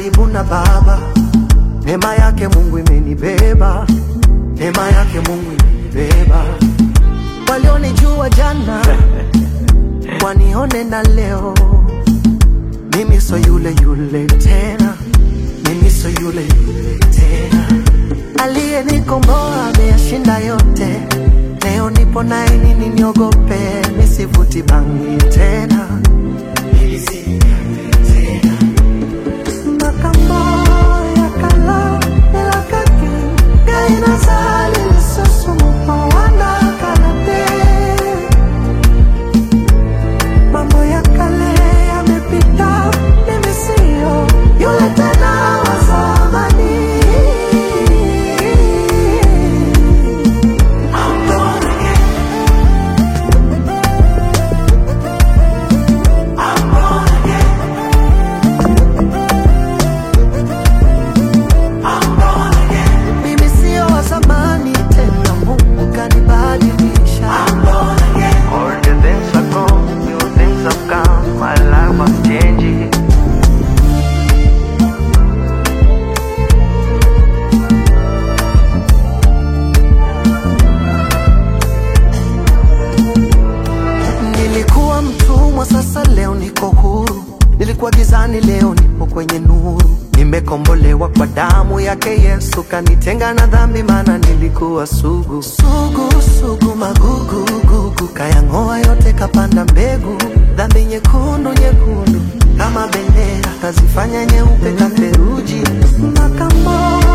karibu na Baba. Neema yake Mungu imenibeba, neema yake Mungu imenibeba. Walionijua jana wanione na leo, mimi so yule yule tena, mimi so yule yule tena. Aliyenikomboa ameyashinda yote, leo nipo naye, nini niogope? Nisivuti bangi tena, makambo yakala elakaki ngai nazali lisusu mopawanda kalate mambo ya kale yamepita, mimi sio yule tena wa zamani. I'm born again. I'm born again. I'm born again. Mimi sio wa zamani tena, Mungu kanibadilisha. I'm born again. All the things are gone, new things have come, my life was changing. Nilikuwa mtumwa, sasa leo niko huru. Nilikuwa gizani, leo nipo kwenye nuru. Nimekombolewa kwa damu yake Yesu, kanitenga na dhambi, maana nilikuwa sugu sugu sugu, magugu gugu, kayang'oa yote, kapanda mbegu. Dhambi nyekundu nyekundu kama bendera, kazifanya nyeupe katheruji. Makambo